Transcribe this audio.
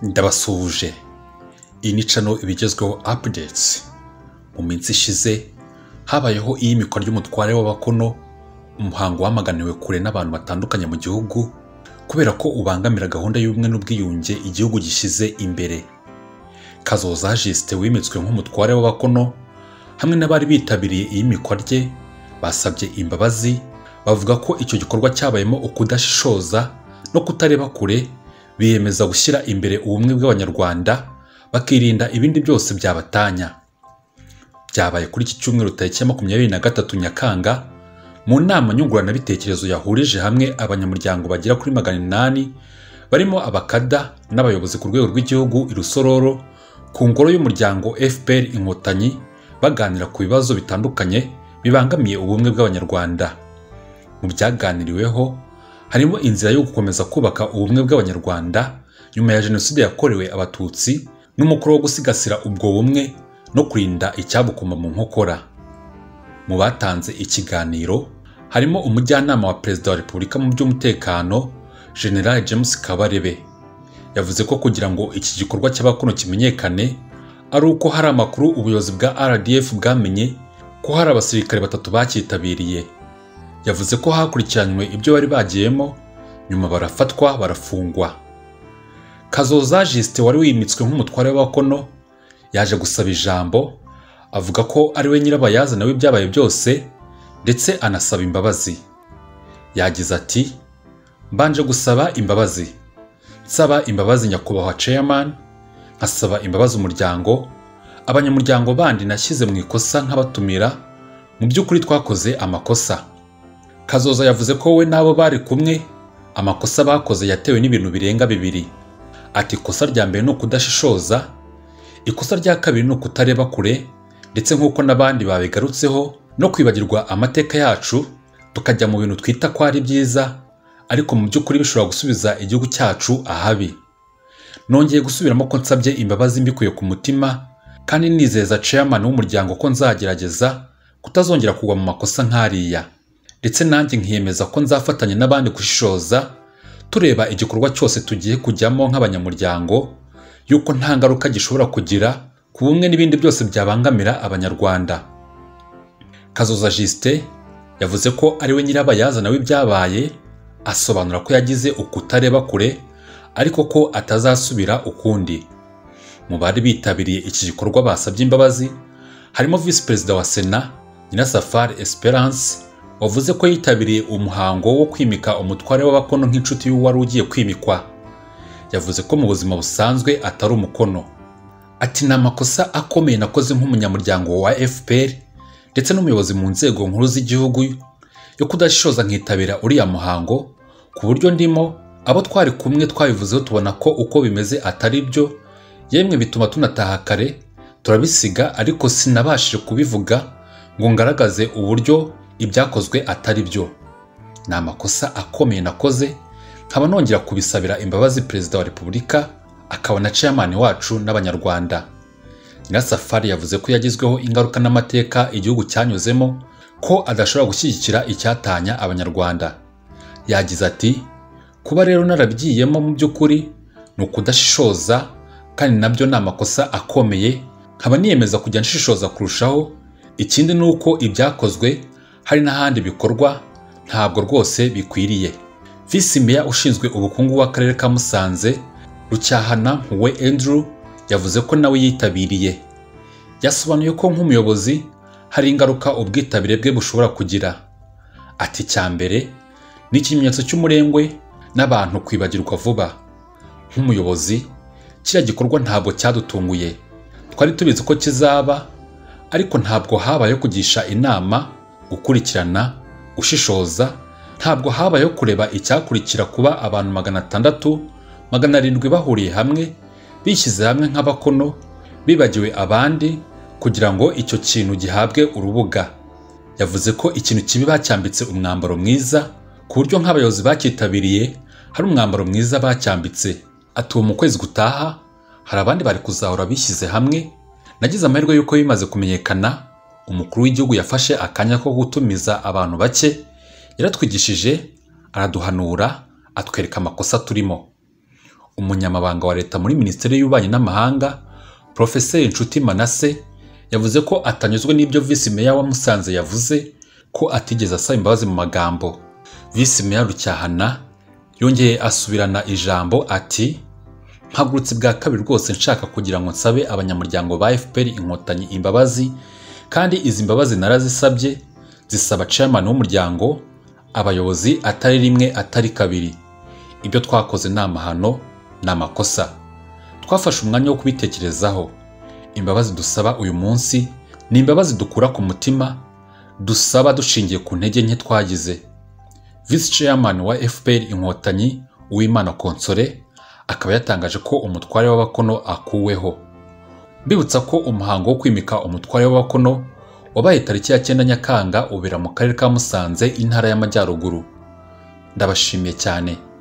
ndabasuhuje iyi ni cano ibigezweho apudetes mu minsi ishize habayeho iyimikwa ry'umutware w'abakono umuhango wamaganiwe kure n'abantu batandukanye mu gihugu kubera ko ubangamira gahunda y'ubumwe n'ubwiyunge igihugu gishyize imbere kazoza jisite wimitswe nk'umutware w'abakono hamwe n'abari bitabiriye iyimikwa rye basabye imbabazi bavuga ko icyo gikorwa cyabayemo ukudashishoza no kutareba kure biyemeza gushyira imbere ubumwe bw'abanyarwanda bakirinda ibindi byose byabatanya byabaye kuri iki cyumweru tariki ya makumyabiri na gatatu nyakanga mu nama nyunguranabitekerezo yahurije hamwe abanyamuryango bagera kuri magana inani barimo abakada n'abayobozi ku rwego rw'igihugu irusororo ku ngoro y'umuryango fpr inkotanyi baganira ku bibazo bitandukanye bibangamiye ubumwe bw'abanyarwanda mu byaganiriweho harimo inzira yo gukomeza kubaka ubumwe bw'abanyarwanda nyuma ya jenoside yakorewe abatutsi n'umukoro wo gusigasira ubwo bumwe no kurinda icyabukoma mu nkokora mu batanze ikiganiro harimo umujyanama wa perezida wa repubulika mu by'umutekano general james kabarebe yavuze ko kugira ngo iki gikorwa cy'abakono kimenyekane ari uko hari amakuru ubuyobozi bwa rdf bwamenye ko hari abasirikare batatu bacyitabiriye yavuze ko hakurikiranywe ibyo bari bagiyemo nyuma barafatwa barafungwa kazoza jisite wari wimitswe nk'umutware w'abakono yaje gusaba ijambo avuga ko ari we nyirabayazana w'ibyabaye byose ndetse anasaba imbabazi yagize ati mbanje gusaba imbabazi nsaba imbabazi nyakubahwa chairman nkasaba imbabazi umuryango abanyamuryango bandi nashyize mu ikosa nkabatumira mu by'ukuri twakoze amakosa kazoza yavuze ko we n'abo bari kumwe amakosa bakoze yatewe n'ibintu birenga bibiri ati ikosa rya mbere ni ukudashishoza ikosa rya kabiri ni ukutareba kure ndetse nk'uko n'abandi babigarutseho no kwibagirwa amateka yacu tukajya mu bintu twita ko ari byiza ariko mu by'ukuri bishobora gusubiza igihugu cyacu ahabi nongeye gusubiramo ko nsabye imbabazi mbikuye ku mutima kandi nizeza chairman w'umuryango ko nzagerageza kutazongera kugwa mu makosa nk'ariya ndetse nanjye nkiyemeza ko nzafatanya n'abandi gushishoza tureba igikorwa cyose tugiye kujyamo nk'abanyamuryango yuko nta ngaruka gishobora kugira ku bumwe n'ibindi byose byabangamira abanyarwanda kazoza jisite yavuze ko ari we nyirabayazana w'ibyabaye asobanura ko yagize ukutareba kure ariko ko atazasubira ukundi mu bari bitabiriye iki gikorwa basabye imbabazi harimo visi perezida wa sena nyirasafari esperance wavuze ko yitabiriye umuhango wo kwimika umutware w'abakono nk'inshuti y'uwari ugiye kwimikwa yavuze ko mu buzima busanzwe atari umukono ati ni amakosa akomeye nakoze nk'umunyamuryango wa fpr ndetse n'umuyobozi mu nzego nkuru z'igihugu yo kudashishoza nkitabira uriya muhango ku buryo ndimo abo twari kumwe twabivuzeho tubona ko uko bimeze atari byo yemwe bituma tunataha kare turabisiga ariko sinabashije kubivuga ngo ngaragaze uburyo ibyakozwe atari byo ni amakosa akomeye nakoze nkaba nongera kubisabira imbabazi perezida wa repubulika akaba na chairman wacu n'abanyarwanda nyirasafari yavuze ko yagizweho ingaruka n'amateka igihugu cyanyuzemo ko adashobora gushyigikira icyatanya abanyarwanda yagize ati kuba rero narabigiyemo mu by'ukuri ni ukudashishoza kandi nabyo ni amakosa akomeye nkaba niyemeza kujya nshishoza kurushaho ikindi ni uko ibyakozwe hari n'ahandi bikorwa ntabwo rwose bikwiriye visi meya ushinzwe ubukungu w'akarere ka musanze rucyahana nkuwe Andrew yavuze ko nawe yitabiriye yasobanuye ko nk'umuyobozi hari ingaruka ubwitabire bwe bushobora kugira ati icya mbere ni ikimenyetso cy'umurengwe n'abantu kwibagirwa vuba nk'umuyobozi kiriya gikorwa ntabwo cyadutunguye twari tubizi ko kizaba ariko ntabwo habayeho kugisha inama gukurikirana ushishoza ntabwo habayeho kureba icyakurikira kuba abantu magana atandatu magana arindwi bahuriye hamwe bishyize hamwe nk'abakono bibagiwe abandi kugira ngo icyo kintu gihabwe urubuga yavuze ko ikintu kibi bacyambitse umwambaro mwiza ku buryo nk'abayobozi bacyitabiriye hari umwambaro mwiza bacyambitse atuwe mu kwezi gutaha hari abandi bari kuzahora bishyize hamwe nagize amahirwe y'uko bimaze kumenyekana umukuru w'igihugu yafashe akanya ko gutumiza abantu bake yaratwigishije araduhanura atwereka amakosa turimo umunyamabanga wa leta muri minisiteri y'ububanyi n'amahanga profeseri nshuti manase yavuze ko atanyuzwe n'ibyo visi meya wa musanze yavuze ko atigeze asaba imbabazi mu magambo visi meya rucyahana yongeye asubirana ijambo ati mpagurutse bwa kabiri rwose nshaka kugira ngo nsabe abanyamuryango ba fpr inkotanyi imbabazi kandi izi mbabazi narazisabye zisaba chairman w'umuryango abayobozi atari rimwe atari kabiri ibyo twakoze ni amahano ni amakosa twafashe umwanya wo kubitekerezaho imbabazi dusaba uyu munsi ni imbabazi dukura ku mutima dusaba dushingiye ku ntege nke twagize visi chairman wa fpr inkotanyi uwimana konsore akaba yatangaje ko umutware w'abakono akuweho mbibutsa ko umuhango wo kwimika umutware w'abakono wabaye tariki ya cyenda nyakanga ubera mu karere ka musanze intara y'amajyaruguru ndabashimiye cyane